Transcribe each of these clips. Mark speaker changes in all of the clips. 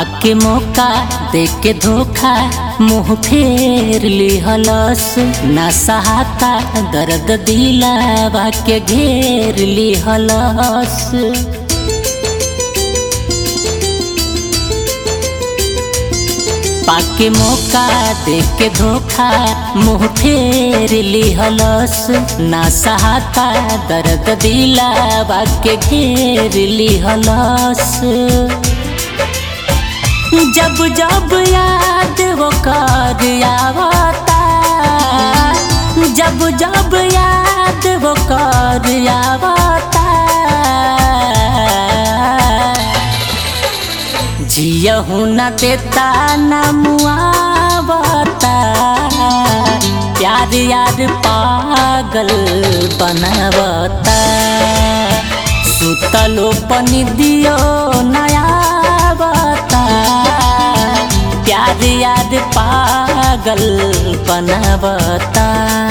Speaker 1: पाके मौका देख के धोखा मुंह फेर लिहलस ना सहाता दर्द दिलावा के घेर लिहलस पाके मौका देख के धोखा मुंह फेर लिहलस ना सहाता दर्द दिलावा के घेर लिहलस जब जब याद वो कर आवता जब जब याद वो कर आवता जियहू न देता न मुआवता प्यार यार पागल बनावता सुतलो पनी दियो नया बता प्यार यार पागल बनावता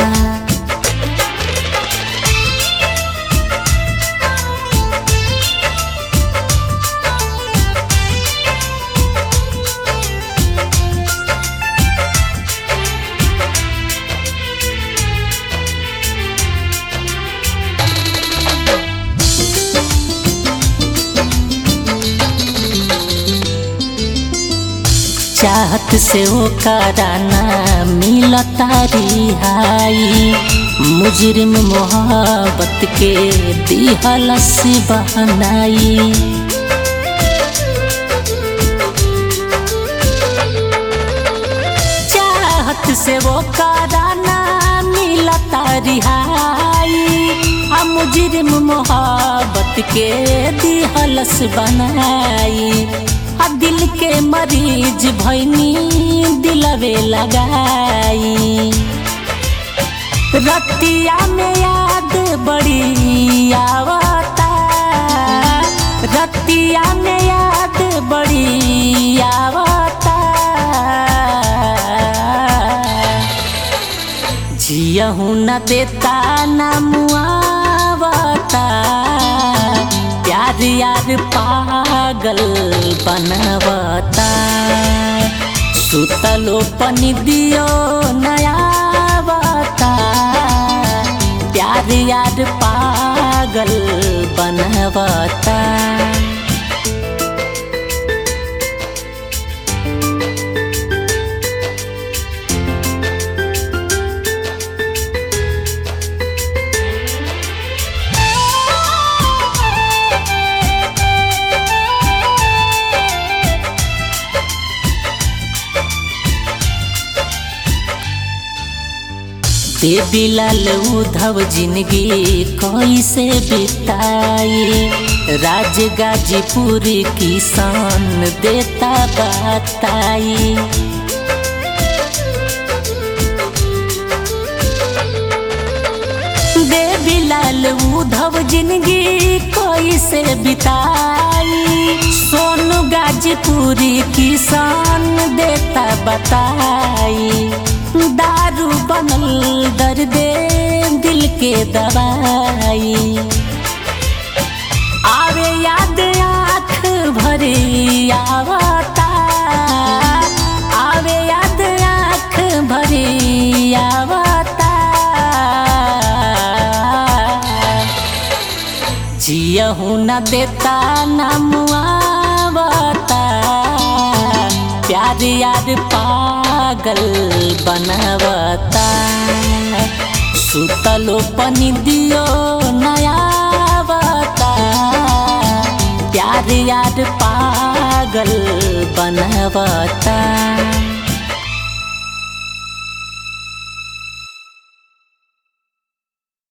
Speaker 1: चाहत से वो कराना मिलता रिहाई मुजरिम मोहब्बत के दिहलस बहनाई चाहत से वो कराना मिलता रिहाई आ मुजरिम मोहब्बत के दिहलस बनाई आ दिल के मरीज भैनी दिलवे लगाई रतिया में याद बड़ी आवता रतिया में याद बड़ी आवता जियहू न देता न मुआवता प्यार यार पागल बनवता सुतलो पनी दियो नया बता प्यार यार पागल बनवता देवी लाल उधव जिंदगी कैसे बिताई राज गाजीपुर किसान देता बताई देवी लाल उधव जिंदगी कैसे बिताई सोनू गाजीपुरी किसान देता बताई दारू बनल दर्दे दिल के दवाई आवे याद आँख भरी आवता आवे याद आँख भरी आवता जियहू न देता न मुआवता प्यार यार पागल बनवता सुतलो पनी दियो नया बता प्यार यार पागल बनवता